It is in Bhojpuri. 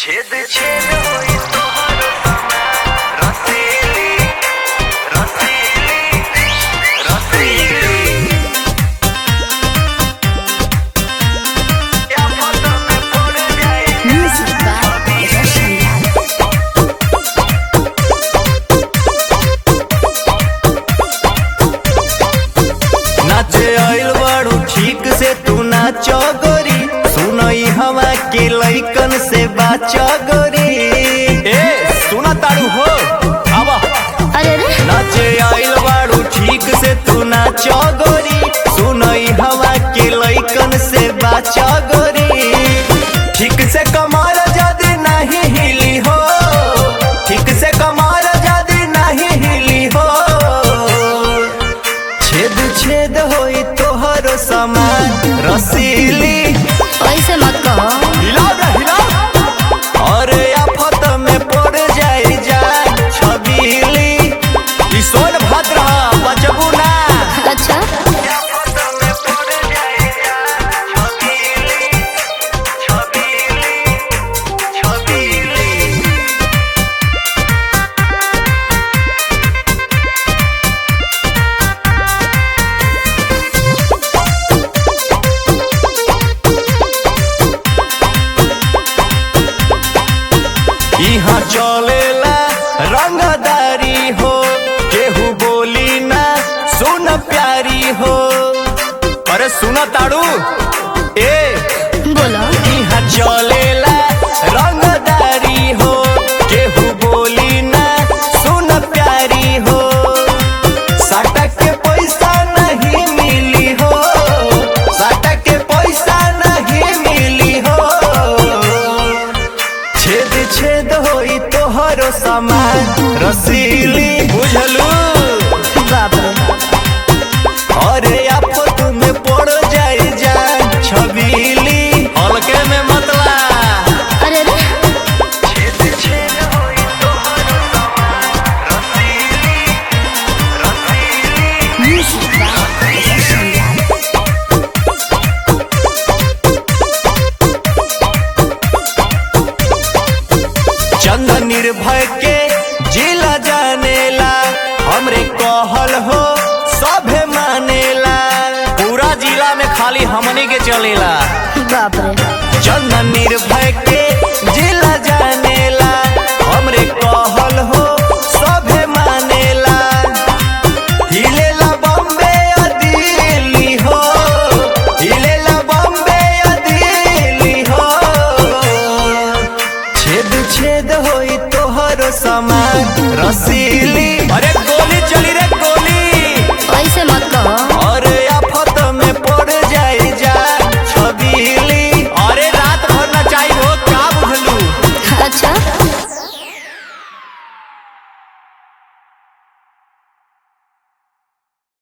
छेद छेद होई तोहर समान रसीली रसीली रसीली क्या पता में पड़ जाए Music by Roshan Lal. नाचे आइल बाड़ू ठीक से तू नाचो गोरी सुनई हवा के लइकन से बाचो गोरी ए सुना ताड़ू हो आवा अरे रे नाचे आइल बाड़ू ठीक से तू नाचो गोरी सुनई हवा के लइकन से बाचो गोरी ठीक से कमर जदी नहीं हिली हो ठीक से कमर जदी नहीं हिली हो छेद छेद होई तोहरो समान रसीली ऐसे मत कहो हिलाओ रे हिलाओ अरे आफत में पड़ जाई जान छबीली ई सोन भद्र बचबू ना अच्छा क्या पता में पड़ जाए छबीली छबीली छबीली यहाँ चलेला रंगदारी हो केहू बोली ना सुन प्यारी हो अरे सुन ताड़ू ए बोलो यहाँ चलेला रंगदारी हो केहू बोली ना सुन प्यारी हो सटक के पैसा नहीं मिली हो सटक के पैसा नहीं मिली हो छेद छेद होई तोहरो सामान रसीली बुझलू बाप रे अरे आफत में पड़ जाई जान छबीली हल्के में मतला अरे रे छेद छेद होई तोहर समान रसीली रसीली Music by Roshan Lal. चंद निर्भय के जिला जानेला हमरे कहल हो सभे मानेला पूरा जिला में खाली हमनी के चलेला बाप रे चंद निर्भय के जिला जानेला हमरे कहल हो सभे मानेला हिलेला बॉम्बे या दिल्ली हो हिलेला बॉम्बे या दिल्ली हो छेद छेद होई तोहरो समान रसीली अरे गोली चली